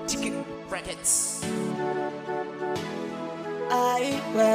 Tiki Brackets. Aiwe,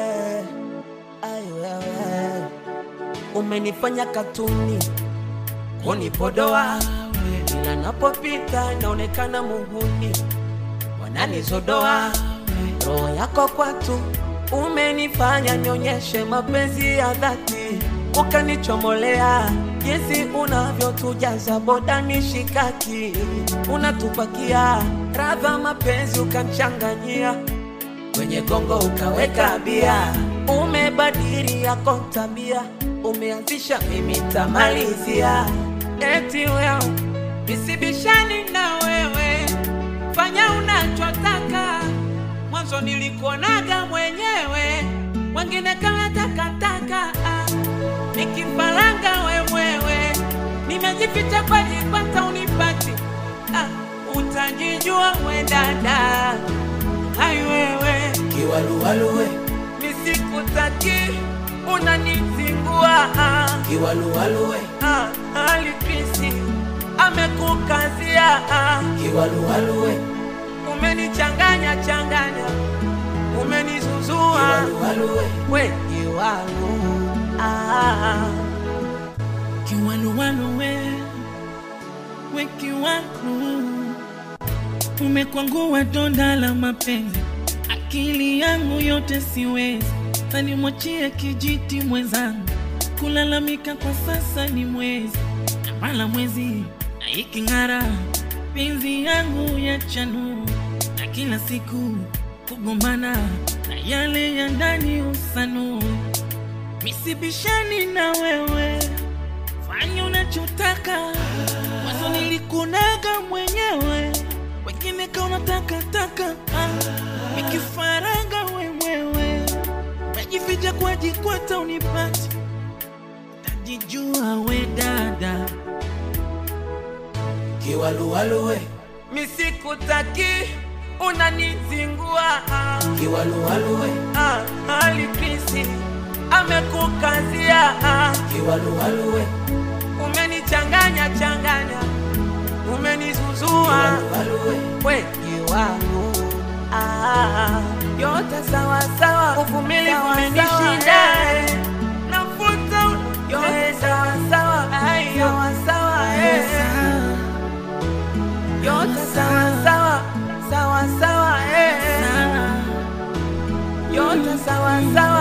aiwewe, umenifanya katuni kunipodoa, ila napopita naonekana muhuni, wananizodoa roho yako kwatu, umenifanya nionyeshe mapenzi ya dhati, ukanichomolea jinsi unavyotujaza boda mishikaki, unatupakia radha mapenzi ukanchanganyia kwenye gongo ukaweka bia, umebadili yako tabia, umeanzisha mimi tamalizia. Eti wewe nisibishani na wewe, fanya unachotaka. Mwanzo nilikuonaga mwenyewe, wengine kama takataka. Ah, Nikifaranga wewewe, nimejificha kwa jipata unipati. Ah, utajijua we dada Hai wewe Kiwaluwaluwe, misikutaki unanizingua kiwaluwaluwe, Ah, alipisi amekukazia Ah, kiwaluwaluwe, umenichanganya changanya umenizuzua kiwaluwaluwe, wengi wangu ah. Kiwaluwalu we, we kiwalu, umekwangua donda la mapenzi, akili yangu yote siwezi, tanimwachie kijiti mwenzangu, kulalamika kwa sasa ni mwezi, mala mwezi na iking'ara, penzi yangu ya chanu, na kila siku kugombana na yale ya ndani usanu, misibishani na wewe fanya unachotaka. Mwanzo nilikunaga mwenyewe, wengine kaona takataka. Ah, Nikifaranga wewewe, najificha kwa jikwata unipati, tajijua we dada. kiwaluwaluwe, misikutaki unanizingua ah. kiwaluwaluwe, Ah, alipisi amekukazia ah. kiwaluwaluwe, umenichanganya changanya umenizuzua kiwaluwaluwe, wengi wangu ah, yote sawa sawa, uvumilivu umenishinda nafuta yote sawa sawa, ai, sawa sawa eh. yote sawa sawa sawa sawa eh. yote sawa sawa